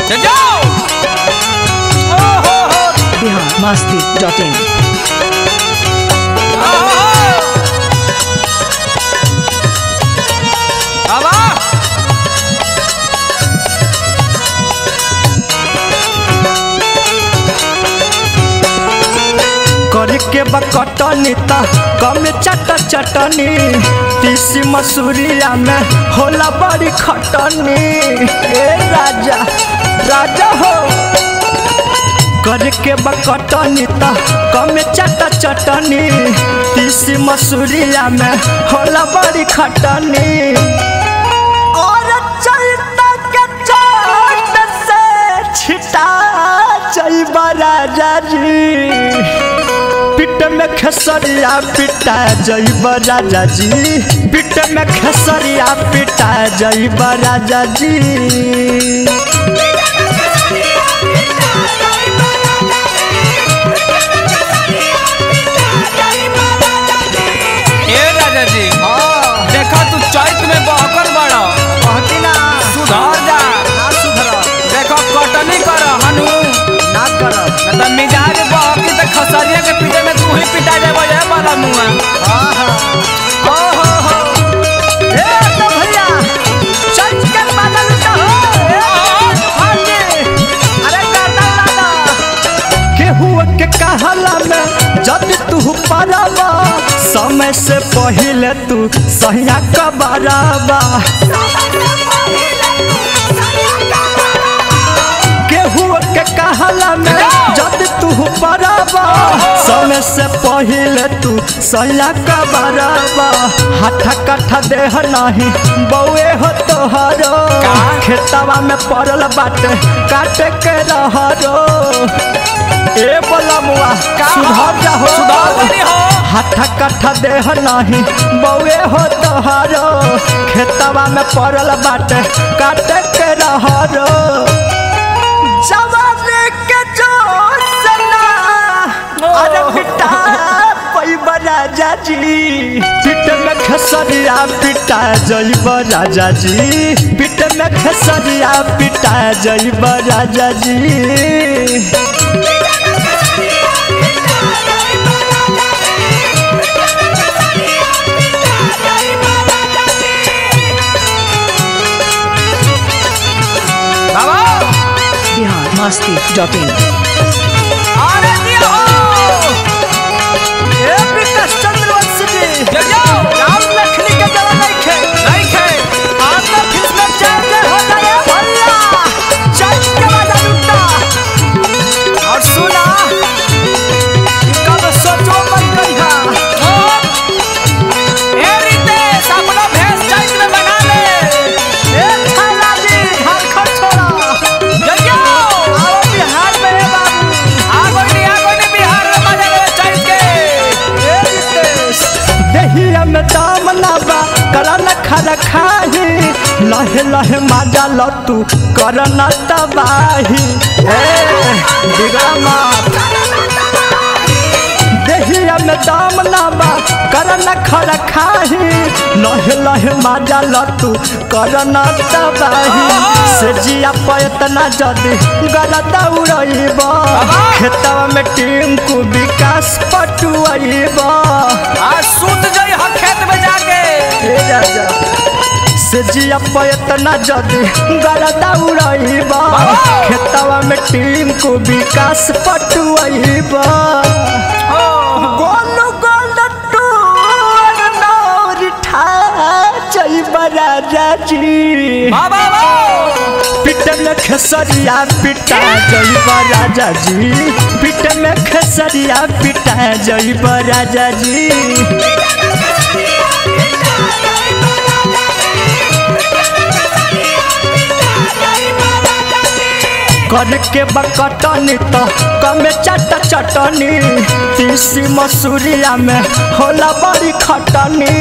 जाओ ओ हो हो बिहार मस्ती डॉट इन बाबा करके बकटनी त कम चट चटनी तीसी मसूरिया में होला बड़ी खटनी ए राजा राजा हो करके बकटनी त कम चट चटनी तीसी मसूरिया में होला बड़ी खटनी और चलता के चाट से छिटा जइबा राजा जी पिट में खेसरिया पिटा जइब राजा जी पिट में खेसरिया पिटा जइब राजा जी ए राजा जी देखा तू चैत में बहकर बड़ा सुधर जा देखो कटनी कर हनु न त मिजाज बहकी त खसरिया के पीछे में तू ही पिटा जाबो ये वाला मुआ ओ हो हो ए तो भैया चल के बादल तो हो ए हाजी अरे गाना लाना केहू के कहला में जब तू परबा समय से पहले तू सहिया कबरबा केहू के कहला में जब तू परबा समय से पहले तू सहिया कबरबा हठा कठा देह नहीं बउए हो तोहरो खेतवा में पड़ल बाटे काटे के रहरो ए बोला मुआ सुधर जा हो सुधर बनी हो हठा कठा देह नहीं बउए हो तोहरो खेतवा में पड़ल बाटे काटे के रहरो जवानी के जोशना अरे पिटा पैब राजा जी पिट में खसरिया पिटा जइब राजा जी पिट में खसरिया पिटा जइब राजा जी बाबा बिहार मस्ती डॉट इन अरे जी हो ए विकास चंद्रवंशी जी जा जाओ राम लखनी के जवा नहीं खे नहीं खे आत्मा फिल्म में चैन हो जाए भल्ला चल के बाजा लुटा और सुना कब सोचो मत करिहा ए रितेश अपना भैंस चैत में बना ले ए छाला जी झारखंड छोड़ा जा जाओ आओ बिहार में ए बाबू आगो नहीं आगो नहीं बिहार में बजा ले चैत के ए रितेश देहिया में दाम ना बा करा न खरा खाही लहे लहे माजा ल तू कर न तबाही ए बिगड़ा मात देहिया में दाम ना बा कर न खर खाही लहे लहे माजा ल तू कर न तबाही से जिया पयतना जदी गरदा उड़ैब खेतवा में टीम को विकास पटुआइब आज सूत जाई ह खेत में जाके हे राजा से जिया पयतना जदी गरदा उड़ैब खेतवा में टीम को विकास पटुआइब गोलू गोल टूर नौर ठा जइब राजा जी बाबा पिट में खेसरिया पिटा जइब राजा जी पिट में खेसरिया पिटा जइब राजा जी कर के बकटनी तो कमे चट चटनी तीसी मसूरिया में होला बड़ी खटनी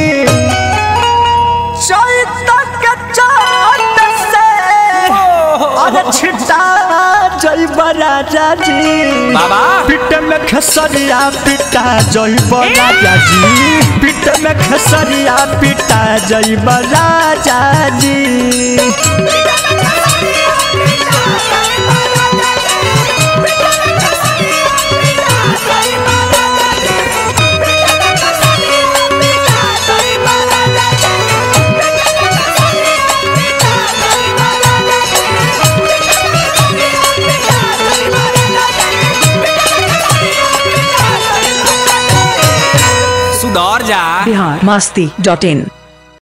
चैत के चाट से अरे छिटा जइब राजा जी बाबा पिट में खेसरिया पिटा जइब राजा जी पिट में खेसरिया पिटा जइब राजा जी masti.in